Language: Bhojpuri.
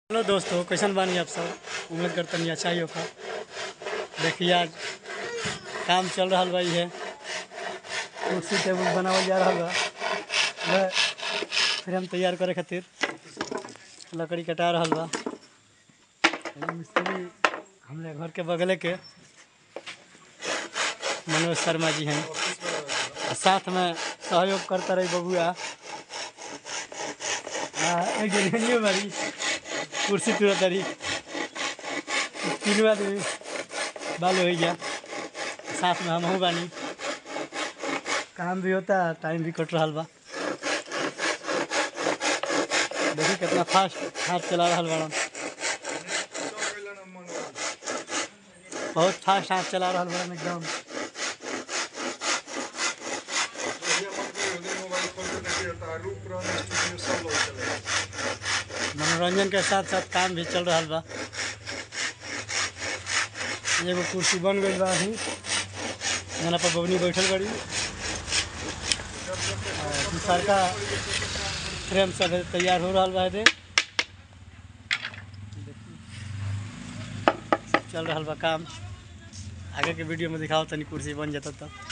हेलो दोस्तों कैसन बानी आप सब उम्मीद करतनी अच्छा ही होगा देखिए आज काम चल रहा बा है कुर्सी टेबुल बनावल जा रहा बा वह फ्रेम तैयार करे खातिर लकड़ी कटा रहा बा एगो मिस्त्री हमरे घर के बगले के मनोज शर्मा जी हैं आ साथ में सहयोग करता रही बबुआ आ एक जनी बारी कुर्सी तुरा तारी तीन आदमी बालू हो गया साथ में हम बानी काम भी होता टाइम भी कट रहा बा देखिए कितना फास्ट हाथ चला रहा बड़ा बहुत फास्ट हाथ चला रहा बड़ा एकदम मनोरंजन के साथ साथ काम भी चल रहा बा एगो कुर्सी बन गई बा अभी जना पर बबनी बैठल बड़ी दूसर का फ्रेम सब है, तैयार हो रहा बा दे चल रहा बा काम आगे के वीडियो में दिखाओ तनी कुर्सी बन जाता तो